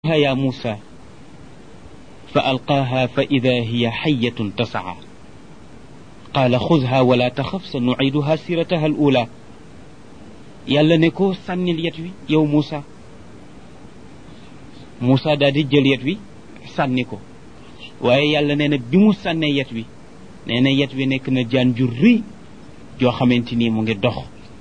يا موسى فألقاها فإذا هي حية تسعى قال خذها ولا تخف سنعيدها سيرتها الأولى yàlla ne ko sànnil yet wi yow Moussa Moussa daal di jël yet wi sànni ko waaye yàlla nee na bi mu sànnee yet wi nee na yet wi nekk na jaan ju rëy joo xamante ni mu ngi dox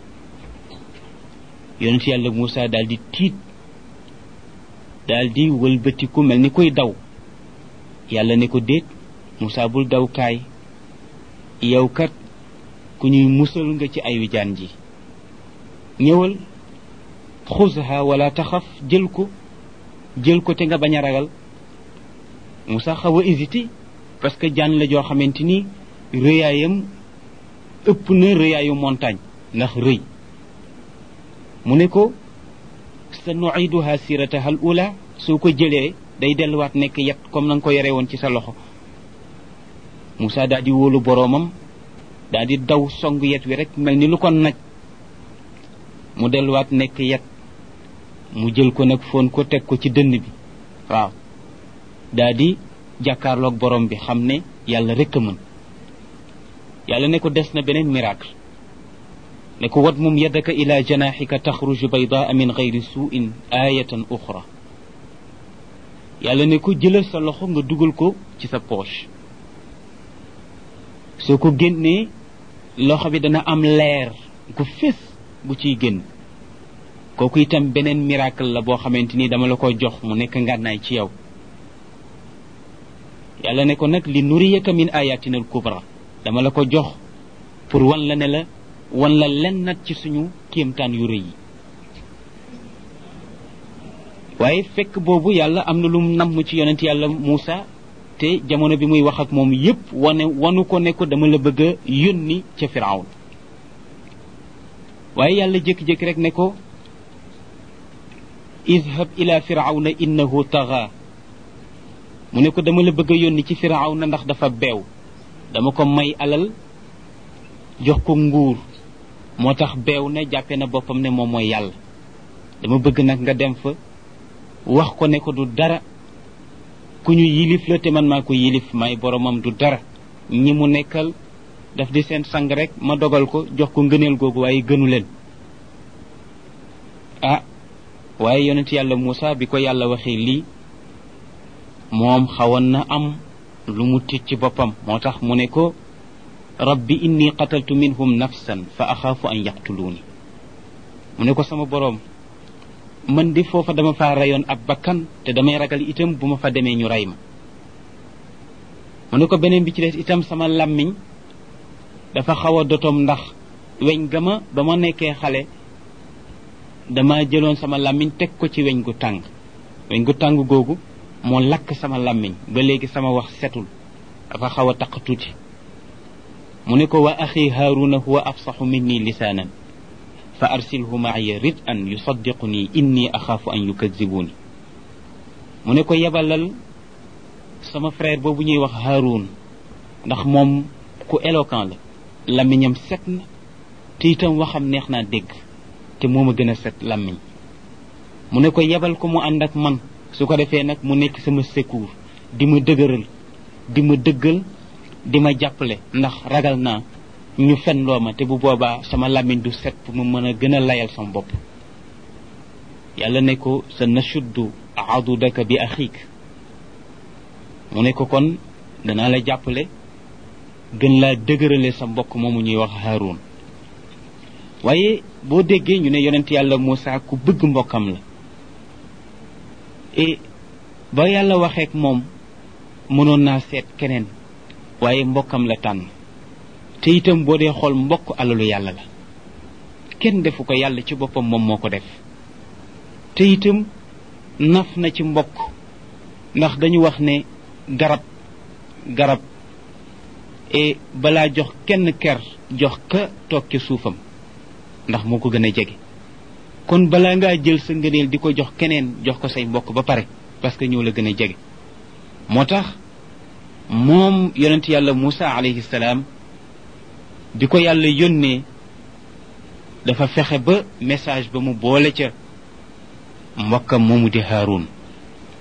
yonent yàlla Moussa daal di tiit daal di wëlbatiku mel ni koy daw yàlla ne ko déet Moussa bul daw kaay yow kat ku ñuy musal nga ci ayu jaan ji ñëwal xuzha wala taxaf jël ko jël ko te nga bañ a ragal Moussa xaw a hésité parce que jaan la joo xamante ni rëyaayam ëpp na rëyaayu montagne ndax rëy mu ne ko sa nuiduha sirataha al ula soo ko jëlee day delluwaat nekk yet comme na nga ko yore woon ci sa loxo Moussa daal di wóolu boroomam daal di daw song yet wi rek mel ni lu ko naj mu delluwaat nekk yet mu jël ko nag foon ko teg ko ci dënn bi waaw daa di jàkkaarloog borom bi xam ne yàlla rek a mën yàlla ne ko des na beneen miracle ne ko wat mum yadaka ila janaxika taxruju baydaa min gayri suuin ayatan uxra yàlla ne ko jëlal sa loxo nga dugal ko ci sa poche soo ko génnee loxo bi dana am leer gu fés bu ciy génn kooku itam beneen miracle la boo xamante ni dama la ko jox mu nekk ngànnaay ci yow yàlla ne ko nag li nuriyaka min ayatina al kubra dama la ko jox pour wan la ne la wan la len nat ci suñu kéemtaan yu rëy yi waaye fekk boobu yàlla am na lu mu namm ci yonent yàlla Muusa te jamono bi muy wax ak moom yépp wane wanu ko ne ko dama la bëgg a yónni ca Firawn waaye yàlla jékki-jékki rek ne ko idhab ila firawna innahu taxa mu ne ko dama la bëgg a yónni ci firawna ndax dafa beew dama ko may alal jox ko nguur moo tax beew na jàppe na boppam ne moom mooy yàlla dama bëgg nag nga dem fa wax ko ne ko du dara ku ñu yilif la te man maa ko yilif may boromam du dara ñi mu nekkal daf di seen sang rek ma dogal ko jox ko ngëneel googu waaye gënu leen ah waaye yonent yàlla Moussa bi ko yàlla waxee lii moom xawoon na am lu mu tiit ci boppam moo tax mu ne ko rabbi inni qataltu minhum nafsan fa axaafu an yaqtuluuni mu ne ko sama boroom man di foofa dama faa reyoon ab bakkan te damay ragal itam bu ma fa demee ñu rey ma mu ne ko beneen bi ci des itam sama làmmiñ dafa xaw a dotom ndax weñ ga ma ba ma nekkee xale dama jëloon sama làmmiñ teg ko ci weñ gu tàng weñ gu tàng googu moo lakk sama làmmiñ ba léegi sama wax setul dafa xaw a taq tuuti mu ne ko wa axi haaruna huwa afsaxu minni lisaanan fa arsilhu maaya rid an yusaddiquni inni axaafu an yukadibuuni mu ne ko yebalal sama frère boobu ñuy wax haarun ndax moom ku éloquent la làmmiñam set na te itam waxam neex naa dégg te moo ma gën a set làmmiñ mu ne ko yebal ko mu ànd ak man su ko defee nag mu nekk sama secours di ma dëgëral di ma dëggal di ma jàppale ndax ragal naa ñu fen loo ma te bu boobaa sama làmmiñ du set pour mu mën a gën a layal sama bopp yàlla ne ko sa nashuddu adudaka bi axiik mu ne ko kon danaa la jàppale gën laa dëgërale sa mbokk moomu ñuy wax Haroun waaye boo déggee ñu ne yonent yàlla Moussa ku bëgg mbokkam la et ba yàlla waxeek moom mënoon naa seet keneen waaye mbokkam la tànn te itam boo dee xool mbokk alalu yàlla la kenn defu ko yàlla ci boppam moom moo ko def te itam naf na ci mbokk ndax dañu wax ne garab garab et balaa jox kenn ker jox ka toog ci suufam ndax moo ko gën a jege kon balaa ngaa jël sa ngëneel di ko jox keneen jox ko say mbokk ba pare parce que ñoo la gën a jege moo tax moom yonent yàlla Moussa alayhi salaam bi ko yàlla yónnee dafa fexe ba message ba mu boole ca mbokkam moomu di Haarun